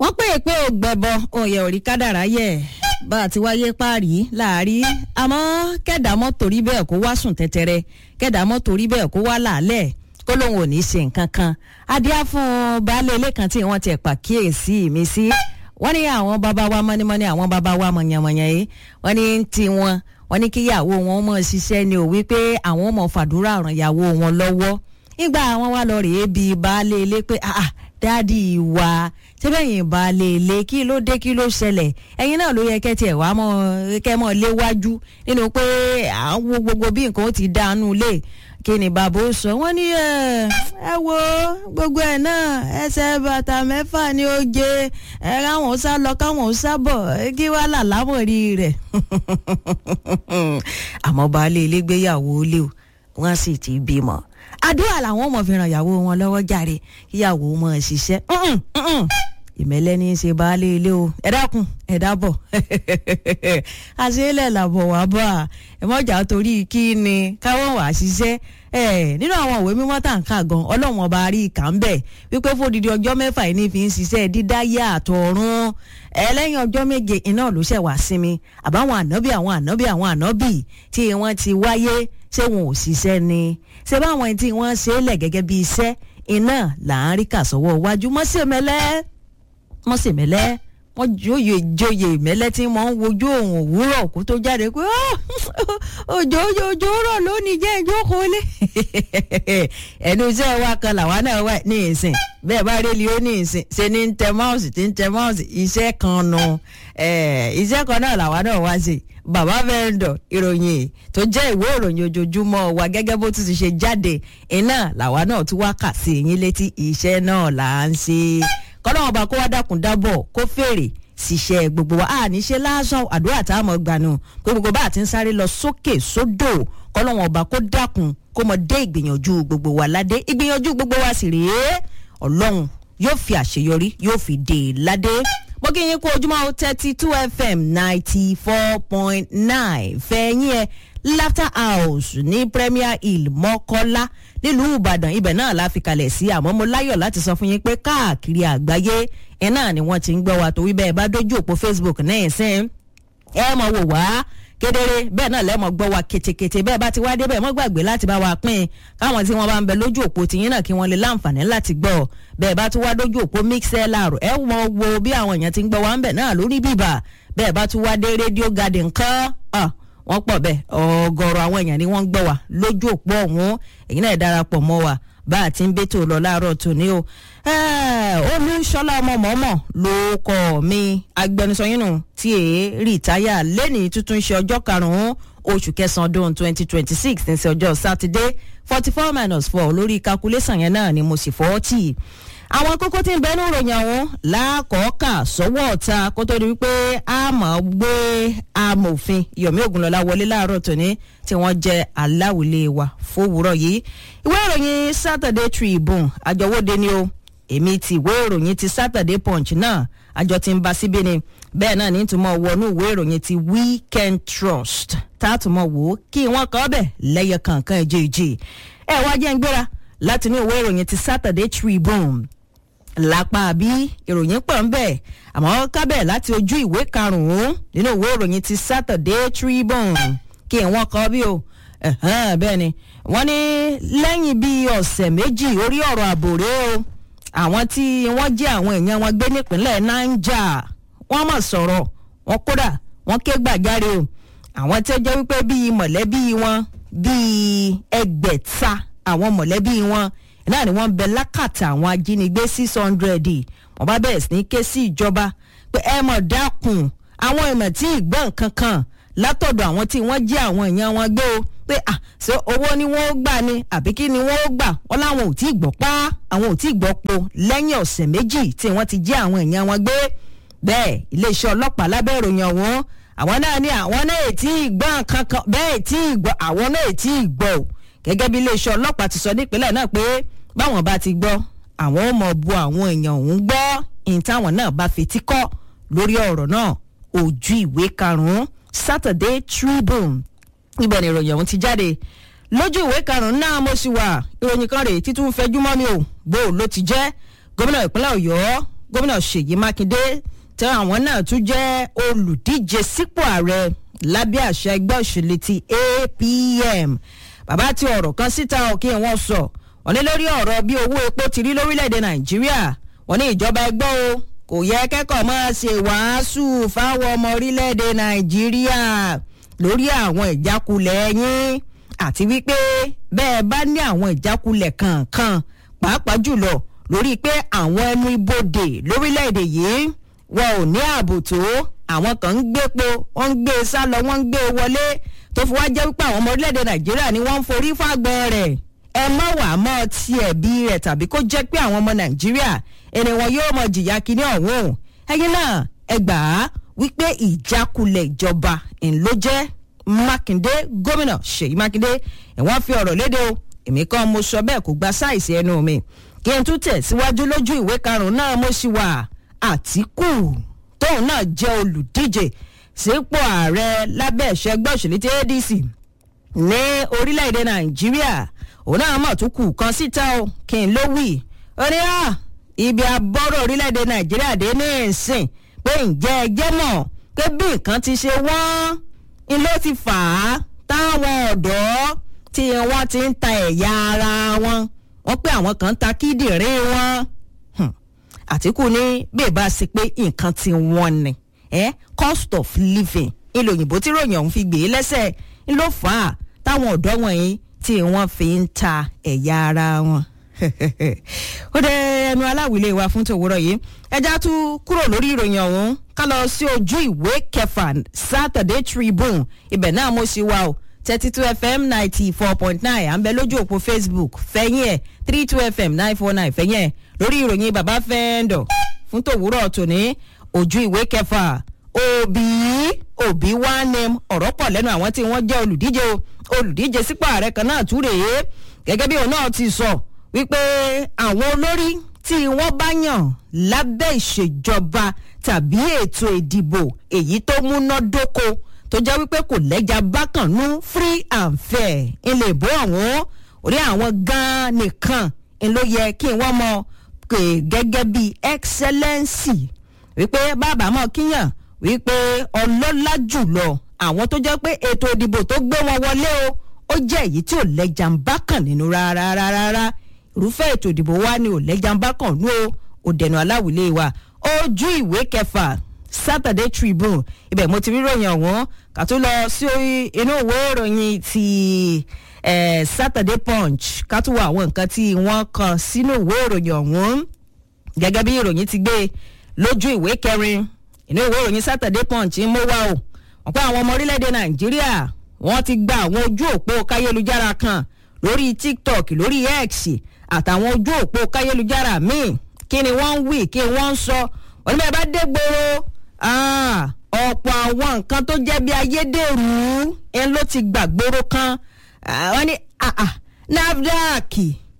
wọ́n pè é pé ó gbẹ̀bọ òye òrí kádàrá yẹ̀ bá a ti wáyé páàrí láàrí àmọ́ kẹ́dàmọ́ torí bẹ́ẹ̀ kó wá sùn tẹ́tẹ́rẹ́ kẹ́dàmọ́ torí bẹ́ẹ̀ kó wá làálẹ̀ kó lóun ò ní í ṣe nǹkan kan adíá fún baálé ilé kan tí wọ́n ti pàkíyèsí mi sí wọ́n ní àwọn bàbá wa mọ́nímọ́ní àwọn bàbá wa mọ̀nyàmọ̀nyà yìí wọ́n ní tí wọ́n wọ́n ní kíyàwó wọn mọ̀ ṣiṣẹ́ ni ò wípé àwọn mọ̀ fàdúrà ràn yàwó wọn lọ́wọ́ nígbà àwọn wa lọ rèé bí baálé ilé pé ah dáàdi wa sẹ́bẹ̀yìn baálé ilé kí ló dé kí ló ṣẹlẹ̀ ẹ̀yin náà ló yẹ kẹ́tì ẹ̀ wá mọ́ kẹ́ mọ́ léwájú nínú pé àwọn gbogbo bí nǹkan ó ti dánú lé kí ni bàbá ó sọ wọ́n ní ẹ wo gbogbo ẹ̀ náà ẹsẹ̀ bàtà mẹ́fà ni ó jẹ ẹ káwọn sá lọ káwọn sá bọ̀ kí wàá là lámọ̀rí rẹ̀ àmọ́ baálé ilé gbéyàwó lé o wọ́n sì ti bímọ àdúrà làwọn ọmọ fi ràn ìyàwó wọn lọ́wọ́ jàre kíyàwó wọn ṣiṣẹ́ ìmẹ̀lẹ́ ní í ṣe baálé ilé o ẹ dákun ẹ dábọ̀ àṣeélẹ̀ làbọ̀ wá bá a ẹ mọ̀jà torí kí ni káwọn wà ṣiṣẹ́ ẹ nínú àwọn òwe mímọ́ tá n kà gan ọlọ́run ọba rí ìkà ń bẹ̀ wípé fódìdí ọjọ́ mẹ́fà yìí ní fi ń ṣiṣẹ́ dídáyé àtọ̀run ẹlẹ́yìn ọjọ́ méje iná ló ṣẹ̀ wá sinmi àbáwọn ànábì àwọn ànábì àwọn ànábì tí wọ́n ti wáyé ṣé wọn ò ṣiṣẹ́ ni ṣé báwọn tí wọ́n ṣe é lẹ̀ gẹ́gẹ́ bí iṣẹ́ iná là ń rí kà sọ́wọ́ iwájú mọ́sẹ̀mẹ́lẹ́ mọ́sẹ̀mẹ́lẹ́ wọ́n jóye jóye ìmẹ́lẹ́ tí wọ́n ń wojú òun òwúrọ̀ kó tó jáde pé òjò òjò òjò rọ̀ lónìí jẹ́ ìjókòó lé ẹnu iṣẹ́ wa kan làwa náà wà ní ìsìn bẹ́ẹ̀ bá rí lió ní ìsìn ṣe ní ń tẹ máùsì tí ń tẹ máùsì iṣẹ́ kan nu iṣẹ́ kan náà làwa náà wá sí bàbá vendor ìròyìn tó jẹ́ ìwé ìròyìn ojoojúmọ́ wa gẹ́gẹ́ bó ti ṣe jáde iná làwa náà tún wá kà sí yín létí iṣẹ́ náà là ń ṣe kọ́nà ọba kó wá dákun dábọ̀ kó fèrè ṣiṣẹ́ gbogbo wa a ní ṣe lásán àdúrà tá a mọ̀ gbanú pé gbogbo bá a ti ń sáré lọ sókè sódò kọ́nà ọba kó dákun kó mọ dé ìgbìyànjú gbogbo wa ládé ìgbìyànjú gbogbo wa sì rèé ọlọ́run yóò fi àṣeyọrí yóò fi dé e ládé mo kí yín kú ojúmọ́ thirty two fm ninety four point nine fẹ̀yìn ẹ̀ laughter house ní premier hill mọ́kọ́lá nílùú ìbàdàn ibẹ̀ náà la fi kalẹ̀ sí àmọ́ mo láyọ̀ láti sọ fún yín pé káàkiri àgbáyé ẹ̀ náà ni wọ́n ti ń gbọ́ wa tó wí bẹ́ẹ̀ bá dójú òpó facebook náà sẹ́n ẹ mọ̀ wò wá kedere bẹ́ẹ̀ náà lẹ́mọ̀ gbọ́ wa ketekete bẹ́ẹ̀ bá ti wá débẹ̀ mọ́ gbàgbé láti bá wa pín káwọn tí wọ́n bá ń bẹ lójú òpó tìyín náà kí wọ́n lè láǹfààní láti gbọ́ bẹ́ẹ̀ bá tún wá dójú òpó mixlr ẹ mọ wo bí àwọn èèyàn ti ń gbọ́ wa ń bẹ̀ náà lórí bíbà bẹ́ẹ̀ bá tún wá dé radio garden kan wọ́n pọ̀ bẹ́ẹ̀ ọ̀gọ̀rọ̀ àwọn èèyàn ni wọ́n ń gbọ́ wa lójú òpó ọ̀hún èyí náà darapọ̀ mọ́ wa bá a ti ń bẹ́tò lọ láàárọ̀ tòní o olùṣọ́lá ọmọ mọ́mọ́ ló kọ́ mi agbẹnusọ yín nù tí èé rìtáyà lẹ́nìí tuntun ṣe ọjọ́ karùn-ún oṣù kẹsàn-án ọdún twenty twenty six ní sí ọjọ́ sátidé forty four minus four lórí calculation yẹn náà ni mo sì fọ́ tì í àwọn kókó tí ń bẹnu ròyìn àwọn lákọ̀ọ́kà sọ́wọ́ ọ̀ta kó tó di wípé a mọ̀ gbé amòfin yomi ogunlọ́lá wọlé láàárọ̀ tòní tí wọ́n jẹ́ aláwìlé wa fówùrọ̀ yìí ìwé ìròyìn saturday tribune àjọwọ́de ni o èmi ti ìwé ìròyìn ti saturday punch náà àjọ ti ń ba síbí ni bẹ́ẹ̀ náà ní túmọ̀ wọnú ìwé ìròyìn ti weekend trust tààtùmọ̀ wò ó kí wọ́n kọ́ bẹ̀ lẹ́yẹ kankan ẹ̀jẹ̀ ìjì ẹ̀ wá jẹ́ ń gbéra láti ní ìwé ìròyìn ti saturday tribune lápá bí ìròyìn pọ̀ ń bẹ̀ àmọ́ kábẹ̀ láti ojú ìwé karùn-ún nínú ìwé ìròyìn ti saturday tribune kí wọ́n kọ́ bí o bẹ́ẹ̀ ni wọ́n ní lẹ́yìn bíi ọ̀sẹ̀ méjì orí ọ̀rọ̀ àbòrè o àwọn tí wọ́n jẹ́ àwọn èèyàn wọn gbé nípínlẹ̀ niger wọ́n mọ̀ sọ̀rọ̀ wọn kódà wọ́n ké gbàjáre o àwọn tí ó jẹ́ wípé bíi mọ̀lẹ́bí wọn bíi ẹgbẹ̀ta àwọn mọ̀lẹ́bí wọn náà ni wọ́n ń bẹ lákàtà àwọn ajínigbé six hundred wọ́n bá bẹ̀rẹ̀ sí ní ké sí ìjọba pé ẹ mọ̀ dákun àwọn ìmọ̀ tí ìgbọ́n kankan látọ̀dọ̀ àwọn tí wọ́n jẹ́ àwọn èèyàn wọn gbé o pé à ṣé owó ni wọ́n gbà ni àbí kí ni wọ́n gbà wọ́n láwọn ò tí ì gbọ́ pa àwọn ò tí ì gbọ́ po lẹ́yìn ọ̀sẹ̀ méjì tí wọ́n ti jẹ́ àwọn èèyàn wọn gbé bẹ́ẹ̀ iléeṣẹ́ ọlọ́pàá lábẹ́ ìròyìn ọ̀hún àwọn náà ní àwọn náà ètí ìgbọ́n kankan bẹ́ẹ̀ tí ìgbọ́ àwọn náà ètí ìgbọ́ o gẹ́gẹ́ bí iléeṣẹ́ ọlọ́pàá ti sọ nípínlẹ̀ náà pé báwọn bá ti gbọ́ àwọn ò mọ̀ bu àwọn èèyàn òun gbọ́ ìyìn táwọn náà bá fetí kọ́ lórí ọ̀rọ̀ náà ojú ìwé karùn-ún saturday tribune ibẹ̀ ni ìròyìn ọ̀hún ti jáde lójú ìwé karùn-ún náà mo sì wà ìròyìn kan rèé títún fẹjú mọ́ mi ò bó ló ti jẹ́ gómìnà ìpínlẹ̀ ọ̀yọ́ gómìnà ṣèyí mákindé tí àwọn náà tún jẹ́ olùdíje sípò ààrẹ lábẹ́ àṣẹ ẹgbẹ́ òṣèlú ti apm bàbá tí ọ̀rọ̀ kan síta kí wọ́n sọ wọ́n ní lórí ọ̀rọ̀ bí owó epo ti rí lórílẹ̀‐èdè nàìjíríà wọ́n ní ìjọba ẹgbẹ́ o kò yẹ kẹ́kọ̀ọ́ máa ṣe wàásù fáwọn ọmọ orílẹ̀‐èdè nàìjíríà lórí àwọn ìjákulẹ̀ yín àti wípé bẹ́ẹ̀ bá ní àwọn ìjákulẹ̀ kankan pàápàá jùlọ lórí pé àwọn ẹnu ibodè lórílẹ̀‐èdè yìí wọn ò ní ààbò tó àwọn kan ń gbépo wọ́n ń gbé sá lọ wọ́n ń gbé wọlé tó fi wá jẹ́ wípé àwọn ọmọ orílẹ̀‐èdè nàìjíríà ni wọ́n ń forí fàgbọ́n rẹ̀ ẹ má wà á mọ́ tiẹ̀ bí rẹ̀ tàbí kó jẹ́ pé àwọn ọmọ nàìjíríà ẹni wọn yóò mọ jìyà kínní ọ̀hún ẹyin náà ẹ gbà á wípé ìjákulẹ̀ ìjọba ńlọ jẹ́ mákindé gómìnà ṣèyí mákindé ẹ̀wọ̀n fi ọ̀rọ̀ léde o èmi kan mo sọ bẹ́ẹ̀ kó gba sáìsì ẹnu mi kí n tún tẹ̀ síwájú lójú ìwé karùn-ún náà mo sì wà àtìkù tóun náà jẹ́ olùdíje sípò ààrẹ lábẹ́ ìṣẹ́gbẹ́ òṣèlú tí adc ní orílẹ̀-èdè nàìjíríà òun náà mọ̀ tún kù kan síta o kí n ló wì ó ní à ibi abọ́rọ̀ orílẹ̀-èdè nàìjíríà dé ní ìsìn pé ǹjẹ́ ẹ jẹ́ mọ̀ pé bí nǹkan ti ṣe wọ́n ń ló ti fà á táwọn ọ̀dọ́ tí wọ́n ti ń ta ẹ̀yà ara wọn wọ́n pé àwọn kan ń ta kíndìnrín wọn àtìkù ní bẹ́ẹ̀ bá ṣe pé nǹkan ti wọ́n ni eh? cost of living ilé òyìnbó tí ròyìn ọ̀hún fi gbé e lẹ́sẹ̀ ń ló fà á táwọn ọ̀dọ́ wọ̀nyí tí wọ́n fi ń ta ẹ̀yà ara wọn. ó dẹ ẹnu aláwìlé wa fún tòwúrọ̀ yìí ẹja tún kúrò lórí ìròyìn ọ̀hún ká lọ sí ojú ìwé kẹfà saturday tribune ibẹ̀ náà mo ṣì wà o thirty two fm ninety four point nine à ń bẹ lójú òpó facebook fẹ́yìn ẹ̀ three two fm nine four nine fẹ́yìn ẹ̀ lórí ìròyìn bàbá fẹ́ńdọ̀ fún tòwúrọ̀ tòní ojú ìwé kẹfà òbí òbí wá ní ọ̀rọ̀ pọ̀ lẹ́nu àwọn tí wọ́n jẹ́ olùdíje olùdíje sípò ààrẹ kan náà tún rèé gẹ́gẹ́ bí òun náà ti sọ wípé àwọn olórí tí wọ́n bá yàn lábẹ́ ìṣèjọba tàbí ètò ìdìbò èyí tó múnádóko tó jẹ́ wípé kò lẹ́jà bákànnú free and fair ilé ìbò ọ̀hún orí àwọn gan-an nìkan ló yẹ kí wọ́n mọ gẹ́gẹ́ bí excellency wípé bàbá mọ̀ kíyàn wípé ọlọ́lá jùlọ àwọn tó jẹ́ pé ètò ìdìbò tó gbé wọn wọlé o ó jẹ́ èyí tí ò lẹ́jà ń bá kàn nínú rárá rárá irúfẹ́ ètò ìdìbò wa ni ò lẹ́jà ń bá kàn nú o ò dẹ̀nu aláwìlé wa ojú ìwé kẹfà saturday tribune ibẹ̀ mo ti rí ròyìn ọ̀hún kà tó lọ sí inú ìwé ìròyìn ti eh, saturday punch ká tó wọ àwọn nǹkan tí wọ́n kàn sínú ìwé ìròyìn ọ̀hún gẹ́gẹ́ bí ìròyìn ti gbé lójú ìwé kẹrin inú ìwé ìròyìn saturday punch ń mú wá o wọ́n pé àwọn ọmọ orílẹ̀-èdè nàìjíríà wọ́n ti gba àwọn ojú òpó káyélujára kan lórí tiktok lórí x àtàwọn ojú òpó káyélujára míì kí ni wọ́n ń wí kí wọ́n ń sọ wọ́n ní bẹ́ẹ̀ bá dé gbòòrò ọ̀pọ̀ àwọn nǹkan tó jẹ́ bí ayédèrú ẹ̀ ló ti gbàgbóró kan wọ́n ní nafdac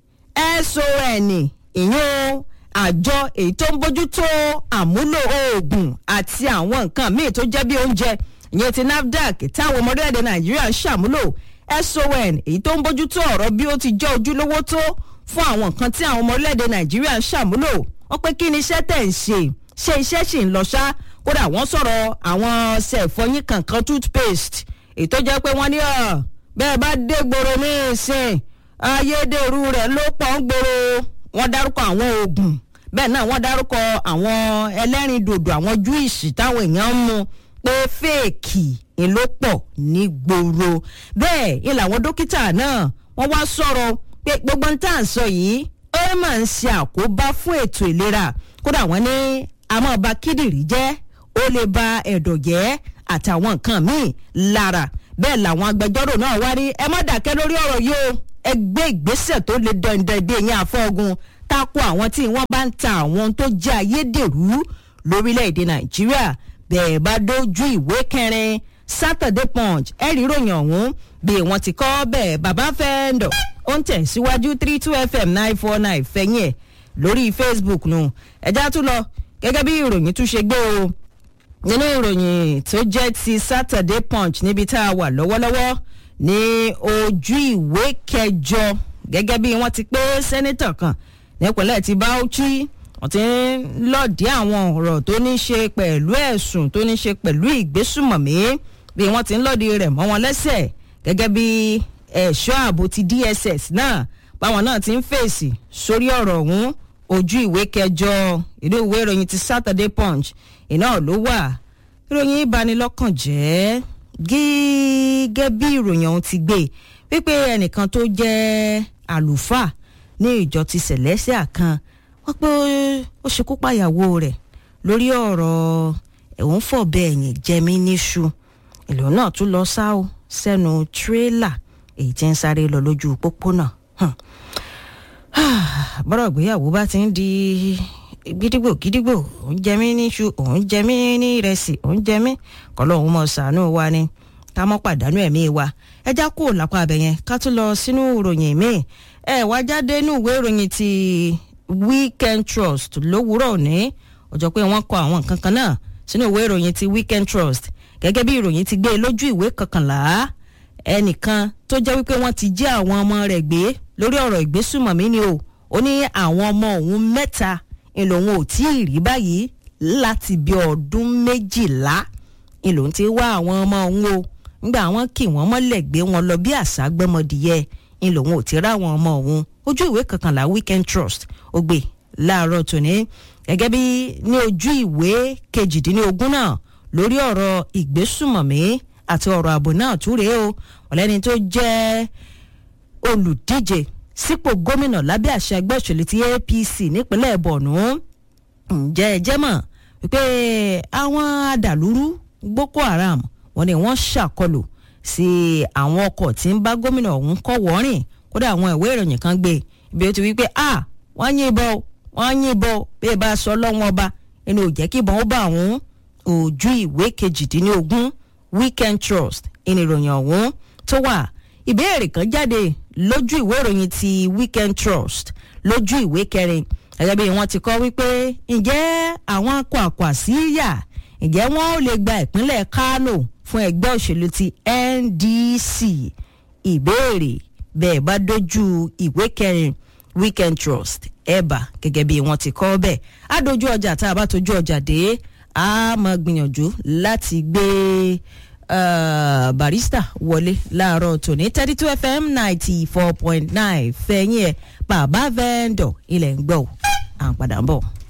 son ìyún àjọ èyí tó ń bójútó àmúlò oògùn àti àwọn nǹkan míì tó jẹ́ bí oúnjẹ ìyẹn ti nafdac táwọn ọmọ orílẹ̀-èdè nàìjíríà ń ṣàmúlò son èyí tó ń bójútó ọ̀rọ̀ bí ó ti jẹ́ ojúlówó tó fún àwọn nǹkan tí àwọn ọmọ orílẹ̀-èdè nàìjíríà ń ṣàmúlò wọ́n pé kí ni iṣẹ́ tẹ̀ ń ṣe ṣé iṣẹ́ sì ń lọ ṣá kódà wọ́n sọ̀rọ̀ àwọn ṣẹ̀fọ́yín kankan toothpaste èyí tó jẹ́ pé wọ́n ní ọ̀ bẹ́ẹ̀ bá dé gbòòrò ní ìsìn ayédèrú rẹ̀ ló pọ̀ ń gbòòrò wọ́n dárúkọ àwọn oògùn bẹ́ẹ̀ náà wọ́n dárúkọ àwọn ẹlẹ́rìn dòdò àwọn júìsì táwọn èèyàn ń mu pé fèèkì ló pọ̀ ní gbòòrò bẹ́ẹ̀ ni làwọn dókítà náà wọ́n wá sọ̀rọ̀ pé gbogbo ń tà ń sọ yìí ó máa ń ṣe àkóbá fún ètò ìlera kódà wọ́n ní àmọ́ ba kíndìnrín jẹ́ ó lè ba ẹ̀dọ̀ jẹ́ àtàwọn nǹkan míì lára bẹ́ẹ̀ làwọn agbẹjọ́rò náà wá rí ẹ má dàkẹ́ lórí ọ̀rọ̀ yìí o ẹ gbé ìgbésẹ̀ tó le dandan bí ẹ̀yìn àfọ́gun tako àwọn tí wọ́n bá ń ta àwọn tó jẹ́ ayédèrú lórílẹ̀‐èdè nàìjíríà bẹ́ẹ̀ bá dójú ìwé kẹrin saturday punch ẹ̀rí ròyìn ọ̀hún bí wọ́n ti kọ́ bẹ́ẹ̀ bàbá fẹ́ẹ́ndọ̀ ó ń tẹ̀síwájú three two fm nine four nine fẹ̀yìn ẹ̀ lórí facebook nù ẹ̀já tún lọ gẹ́gẹ́ bí ìròyìn tún ṣe gbé o nínú ìròyìn tó jẹ́ ti saturday punch níbi tá a wà lọ́wọ́lọ́wọ́ ní ojú ìwé kẹjọ gẹ́gẹ́ bí wọ́n ti pé sẹ́nitọ̀ kan nípínlẹ̀ ti bauchi wọ́n ti ń lọ́ọ̀dí àwọn ọ̀rọ̀ tó ní ṣe pẹ̀lú ẹ̀sùn tó ní ṣe pẹ̀lú ìgbésùmọ̀mí bí wọ́n ti ń lọ́ọ̀dí rẹ̀ mọ́ wọn lẹ́sẹ̀ gẹ́gẹ́ bí ẹ̀ṣọ́ ààbò ti DSS náà báwọn náà ti ń fèsì sórí ọ̀rọ̀ ọ̀hún ojú ìwé kẹjọ ìlú ìwé ìròyìn ti Saturday Punch iná ló wà ìròyìn ìbanilọ́kàn jẹ́ gẹ́gẹ́ bí ìròyìn ọ̀hún ti gbé wípé ẹnìkan tó jẹ́ àlùfáà ní ìjọ ti Celestial kan wọ́n pé ó ṣekú pàyàwó rẹ̀ lórí ọ̀rọ̀ ẹ̀hún fọ̀bẹ ẹ̀yìn jẹmí níṣu ìlú náà tún lọ sá o sẹ́nu tírélà èyí tí ń sáré lọ lójú pópónà bọ́rọ̀ ìgbéyàwó bá ti ń di gidigbo gidigbo òun jẹ mí níṣu òun jẹ mí ní ìrẹsì òun jẹ mí kọlọ́hún mọ̀ ṣàánú wa ni ká mọ́ pàdánù ẹ̀mí wa ẹ já kó lápá abẹ yẹn ká tún lọ sínú ìròyìn míì ẹ wá jáde nínú ìwé ìròyìn ti Weekend Trust lówùúrọ̀ òní ọjọ́ pé wọ́n kọ àwọn nǹkan kan náà sínú ìwé ìròyìn ti Weekend Trust gẹ́gẹ́ bí ìròyìn ti gbé lójú ìwé kọkànlá ẹnìkan tó jẹ́ wípé wọ́n ti jí àwọn ọmọ rẹ̀ gbé lórí ọ̀rọ̀ ìgbésùmọ̀mí ni o ó ní àwọn ọmọ òun mẹ́ta ìlòun ò tí ì rí báyìí láti bí ọdún méjìlá ìlòun ti wá àwọn ọmọ òun o nígbà wọn kì wọ́n mọ́lẹ̀ gbé wọn lọ bí àṣà gbọ́mọdìyẹ ìlòun ò ti rá àwọn ọmọ òun ojú ìwé kọkànlá Weekend Trust ó gbé láàárọ̀ tòní gẹ́gẹ́ bí ní ojú ìwé kejìdínlógún náà lórí ọ̀rọ̀ ìgbésùmọ̀mí àti ọ̀rọ̀ ààbò náà túre o ọ̀lẹ́ni tó jẹ́ olùdíje sípò gómìnà lábẹ́ àṣẹ ẹgbẹ́ òṣèlú ti APC nípínlẹ̀ Borno ǹjẹ́ ẹ jẹ́ mọ̀ wípé àwọn adàlúrú Boko Haram wọ́n ní wọ́n ṣàkọlù sí àwọn ọkọ̀ tí ń bá gómìnà ọ̀hún kọ́ wọ́rìn kódà àwọn ìwé ìròyìn kan gbé ibi ó ti wípé a wọ́n yìnbọn wọ́n yìnbọn bí ẹ bá sọ lọ́wọ́n ọba ẹni ò jẹ́ kí ìbọn ó bá àwọn ojú ìwé kejìdínlógún Weekend Trust ìnìròyìn ọ̀hún tó wà ìbéèrè kan jáde lójú ìwé ìròyìn ti Weekend Trust lójú ìwé kẹrin gẹ́gẹ́ bí wọ́n ti kọ́ wípé ǹjẹ́ àwọn akọ àkọ́ àsíyà ǹjẹ́ wọ́n ó lè gba ìpínlẹ̀ Kano fún ẹgbẹ́ òṣèlú ti NDC ìbéèrè bẹ́ẹ̀ bá dojú ìwé kẹrin Weekend Trust ẹ̀bà gẹ́gẹ́ bí wọ́n ti kọ́ bẹ́ẹ̀ á dojú ọjà tá a bá tojú ọjà dé a máa gbìyànjú láti gbé uh, barista wọlé láàárọ̀ tòní thirty two fm ninety four point nine fẹ̀yìn ẹ̀ bàbá vendor ilẹ̀ ń gbọ́ à ń padà ń bọ̀.